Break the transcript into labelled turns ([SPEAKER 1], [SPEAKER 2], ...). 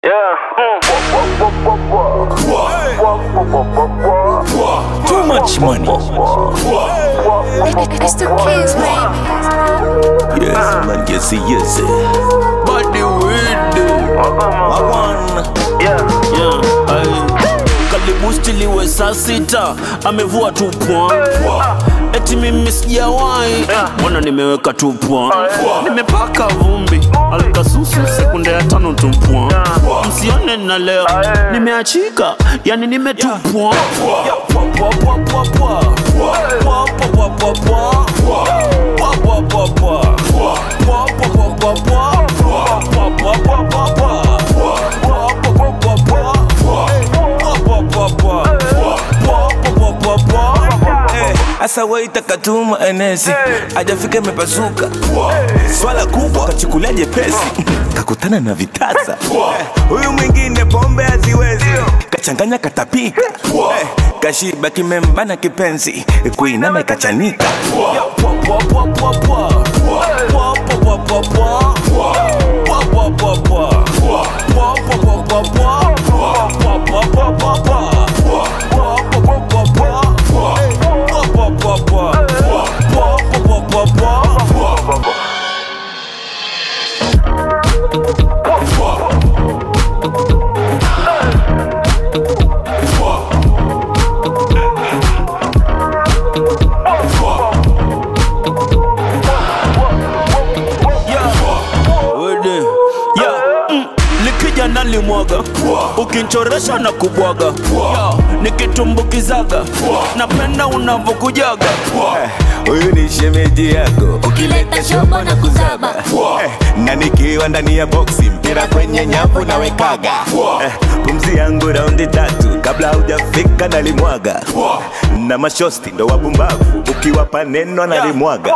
[SPEAKER 1] Too much money.
[SPEAKER 2] It's the kids, baby.
[SPEAKER 1] Yes, man, yes, yes. Body with Wagwan. Yeah, aye. Karibu stiliwe saa sita amevua tu point eti mimi sijawahi mbona nimeweka tu point nimepaka vumbi alikasusu sekunde ya tano tu point msione na leo nimeachika yani nimetupwa
[SPEAKER 3] Asa waita katuma enesi ajafika imepasuka swala kubwa kachukulia jepesi kakutana na vitasa Eh, huyu mwingine pombe haziwezi kachanganya katapika Eh, kashiba kimembana kipenzi kuinama ikachanika
[SPEAKER 1] Wede. Yeah, mm, likija nalimwaga ukinchoresha na kubwaga yeah, nikitumbukizaga napenda unavokujaga
[SPEAKER 3] Eh, huyu ni shemeji yako
[SPEAKER 2] Ukileta shobo na kuzaba.
[SPEAKER 3] Eh, na nikiwa ndani ya boksi mpira kwenye nyavu nawekaga Eh, pumzi yangu raundi tatu kabla hujafika nalimwaga na mashosti ndo wabumbavu ukiwapa neno nalimwaga